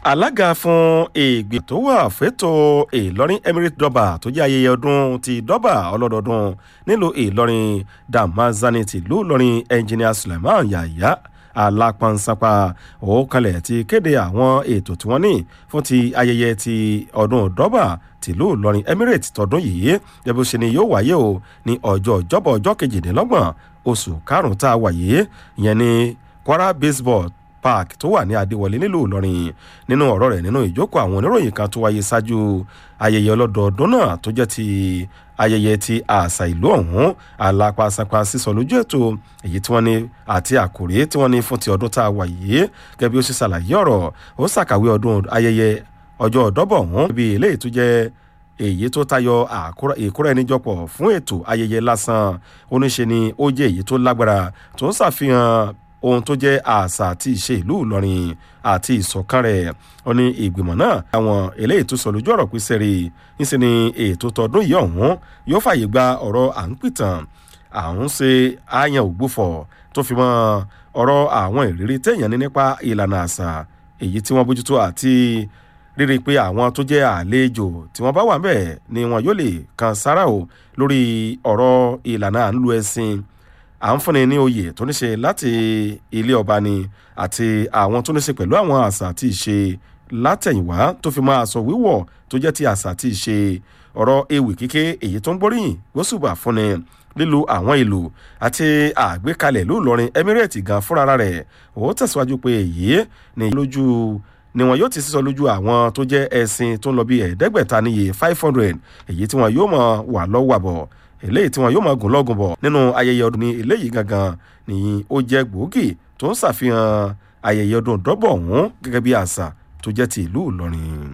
alága fún ìgbìmọ̀ tó wà fẹ́tọ̀ ìlọrin emirate dọ́bà tó jẹ́ ayẹyẹ ọdún ti dọ́bà ọlọ́dọọdún nílùú ìlọrin damazani tìlú ìlọrin engineer suleiman yahya alápọ̀nsápá òkànlẹ̀ ti kéde àwọn ètò tí wọ́n ní fún ti ayẹyẹ ti ọdún dọ́bà tìlú ìlọrin emirate tọdún yìí gẹ́gẹ́ ṣe ni yóò wáyé o ní ọjọ́ ìjọ́bọ̀ ọjọ́ kejìdínlọ́gbọ̀n oṣù karùn-ún tá a wáyé ìyẹn ní kwara baseball park tó wà ní adéwọlé nílùú ìlọrin nínú ọ̀rọ̀ rẹ̀ nínú ìjókòó àwọn oníròyìn kan tó wáyé ṣáájú ayẹyẹ ọlọ́dọọdún náà tó jẹ́ ti ayẹyẹ ti àṣà ìlú ọ̀hún alápàṣàpà sísọ lójú ètò èyí tí wọ́n ní àti àkòrí tí wọ́n ní fún ti ọdún tá a wà yìí gẹ́gẹ́ bí ó ṣe ṣàlàyé ọ̀rọ̀ ó ṣàkàwé ọdún ayẹyẹ ọjọ́ ọ̀dọ́bọ̀ ọ̀hún bí eléyìí tó jẹ́ èyí tó tayọ ìkúrẹ́ níjọpọ̀ fún ètò ayẹyẹ lásán oníṣe ni ó jẹ́ èyí tó lágbára tó ń ṣàfihàn ohun tó jẹ́ àṣà àti ìṣe ìlú ìlọrin àti ìṣọ̀kan rẹ̀ ó ní ìgbìmọ̀ náà àwọn eléyìí tó sọ lójú ọ̀rọ̀ pín sẹ́rí níṣẹ́ ni ètò tọdún yìí ọ̀hún yóò fàyè gba ọ̀rọ̀ à ń pìtàn à ń ṣe àyàn ògbófọ̀ tó fi mọ́ ọ̀rọ̀ àwọn ìrírí téèyàn ní nípa ìlànà àṣà èyí tí wọ́n bójútó àti rírí pé àwọn tó jẹ́ àlejò tí wọ́n bá wà bẹ́ẹ̀ ni wọn yóò lè kan sára o lórí ọ̀rọ̀ ìlànà à ń lu ẹ̀sìn à ń fúnni ní oyè tó ní ṣe láti ilé ọba ni àti àwọn tó ní ṣe pẹ̀lú àwọn àṣà àti ìṣe látẹ̀yìnwá tó fi máa sọ wíwọ̀ tó jẹ́ ti àṣà àti ìṣe ọ̀rọ̀ ewì kíké èyí tó ń gbóríyìn gbósùbà fúnni lílo àwọn ìlú àti àgbékalẹ̀ ìlú ìlọrin emirate gan fúnra rẹ̀ ó tẹ̀síwájú pé èyí ni lójú ni wọn yóò ti sísọ lójú àwọn tó jẹ́ ẹ̀sìn tó ń lọ bí ẹ̀ẹ́dẹ́gbẹ̀ta níye five hundred èyí tí wọn yóò mọ̀ wà lọ́wọ́ àbọ̀ eléyìí tí wọn yóò máa gùn lọ́gùn bọ̀ nínú ayẹyẹ ọdún ní eléyìí gangan ni ó jẹ́ gbòógì tó ń ṣàfihàn ayẹyẹ ọdún dọ́bọ̀ ọ̀hún gẹ́gẹ́ bí àṣà tó jẹ́ ti ìlú ìlọrin.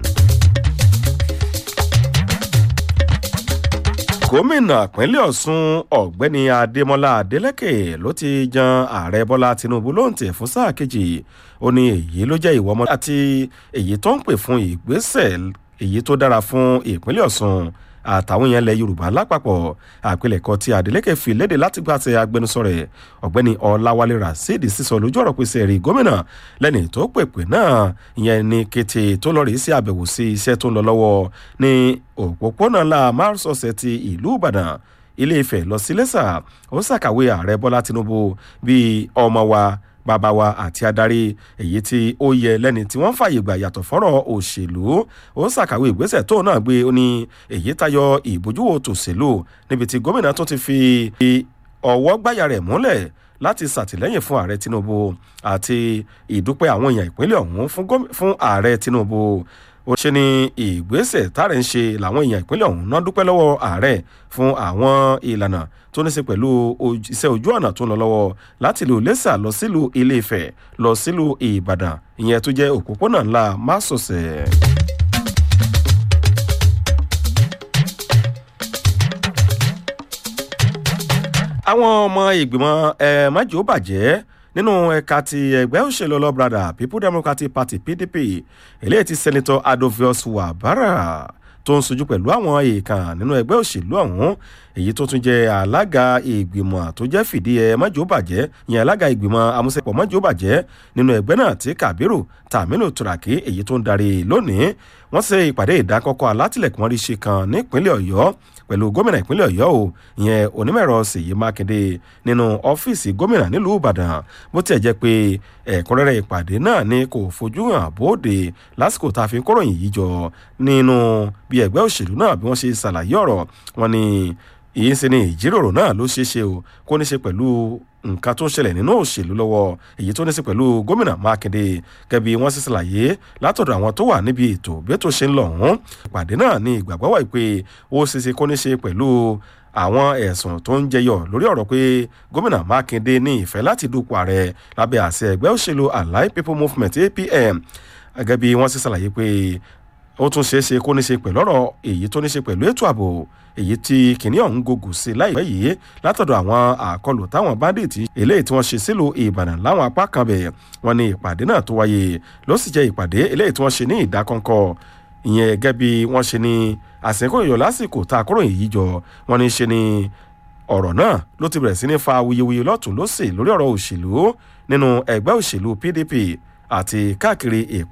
gómìnà pínlẹ̀ ọ̀sùn ọ̀gbẹ́ni adémọlá adélẹ́kè ló ti jan ààrẹ bọ́lá tinubu lóǹtẹ̀ fún sáà kejì ó ní èyí ló jẹ́ ìwọ ọmọ àti èyí tó ń pè fún ìgbésẹ̀ èyí tó dára fún ìpínlẹ̀ ọ̀sùn àtàwọn èèyàn ilẹ̀ yorùbá lápapọ̀ àpilẹ̀kọ tí adeleke fi léde láti gbàtẹ agbẹnusọ rẹ̀ ọ̀gbẹ́ni ọ̀làwálé rasheed sísọ lójú ọ̀rọ̀ pèsè rí gómìnà lẹ́ni tó pèpè náà ìyẹn ní kété tó lọ rí sí àbẹ̀wò sí iṣẹ́ tó ń lọ lọ́wọ́ ní òpópónà ńlá márosọ̀sẹ̀ ti ìlú ìbàdàn ilé ìfẹ́ lọ sí lẹ́sà ó ṣàkàwé ààrẹ bọ́lá tinubu bíi ọmọ wa bàbá wa àti adarí èyí tí ó yẹ lẹ́ni tí wọ́n fààyè gbà yàtọ̀ fọ́rọ̀ òṣèlú ó ṣàkàwé ìgbésẹ̀ tó náà gbé ó ní èyí tayọ ìbójúwò tòṣèlú níbi tí gómìnà tó ti fi ọwọ́ gbáyà rẹ̀ múlẹ̀ láti ṣàtìlẹ́yìn fún ààrẹ tinubu àti ìdúpẹ́ àwọn èèyàn ìpínlẹ̀ ọ̀hún fún ààrẹ tinubu ó ṣe ní ìgbésẹ̀ tààrẹ ń ṣe làwọn èèyàn ìpínlẹ̀ ọ̀hún náà dúpẹ́ lọ́wọ́ ààrẹ fún àwọn ìlànà tó ní í ṣe pẹ̀lú iṣẹ́ ojú ọ̀nà tó ń lọ lọ́wọ́ láti ìlú lẹ́sà lọ sílùú ilé ìfẹ́ lọ sílùú ìbàdàn ìyẹn tó jẹ́ òpópónà ńlá másòsẹ̀. àwọn ọmọ ìgbìmọ̀ ẹ̀ májò bàjẹ́ nínú ẹ̀ka ti ẹgbẹ́ òṣèlú ọlọ́brada people democratic party pdp eléyìí ti sẹ́nitọ́ adovius wabara tó ń sojú pẹ̀lú àwọn èèkàn nínú ẹgbẹ́ òṣèlú ọ̀hún èyí tó tún jẹ́ alága ìgbìmọ̀ tó jẹ́ fìdí ẹ májòbàjẹ́ yẹn alága ìgbìmọ̀ amúṣepọ̀ májòbàjẹ́ nínú ẹgbẹ́ náà tí kabiru tamilu turaki èyí tó ń darí lónìí wọ́n ṣe ìpàdé ìdákọ́kọ́ alátìlẹ̀kùnmọ́rí ṣe kan nípínlẹ̀ ọ̀yọ́ pẹ̀lú gómìnà ìpínlẹ̀ ọ̀yọ́ o ìyẹn onímọ̀ẹ̀rọ ṣèyí mákindé nínú ọ́fíìsì gómìnà nílùú ìbàdàn bó tiẹ̀ jẹ́ pé ẹ̀kúnrẹ́rẹ́ ìpàdé náà ni kò fojú hàn bóde lásìkò tá a fi kóròyìn yìí jọ nínú bí ẹgbẹ́ òṣèlú náà bí wọ́n ṣe ṣàlàyé ọ̀rọ̀ wọn ni èyí ń ṣe ni ìjíròrò náà ló ṣeé ṣe o kó ní ṣe pẹ̀lú nǹkan tó ń ṣẹlẹ̀ nínú òṣèlú lọ́wọ́ èyí tó ní ṣe pẹ̀lú gómìnà mákindé gẹ́bí wọ́n sì ṣàlàyé látọ̀dọ̀ àwọn tó wà níbi ètò bí ètò ṣe ń lọ ọ̀hún ìpàdé náà ní ìgbàgbọ́ wà pé ó ṣe ṣe kó ní ṣe pẹ̀lú àwọn ẹ̀sùn tó ń jẹyọ lórí ọ̀rọ̀ pé gómìnà mákindé ní ìfẹ́ láti dupò ààrẹ lábẹ́ àṣẹ ẹgbẹ́ òṣèlú allied people movement apm gẹ́gẹ́ bí wọ́n sì ṣàlàyé pé ó tún ṣeé ṣe kó ní ṣe pẹ̀lú ọ̀rọ̀ èyí tó ní ṣe pẹ̀lú ètò ààbò èyí tí kìnìún ọ̀hún gògùn sí láìpẹ́ yìí látọ̀dọ̀ àwọn àkọlù táwọn báńdíìtì eléyìí tí wọ́n ṣe sílùú ìbàdàn láwọn apá kan bẹ̀ wọ́n ní ìpàdé náà tó wáyé ló sì jẹ́ ìpàdé eléyìí tí wọ́n ṣe ní ìdákọ́ńkọ́ ìyẹn gẹ́gẹ́ bí wọ́n ṣe ní àsìkò ìyọ̀ lásìkò tá a kúrò yìí jọ wọ́n ní ṣe ni ọ̀rọ̀ náà ló ti bẹ̀rẹ̀ sí ní fa awuyewuye lọ́tún lọ́sì lórí ọ̀rọ̀ òṣèlú nínú ẹgbẹ́ òṣèlú pdp àti káàkiri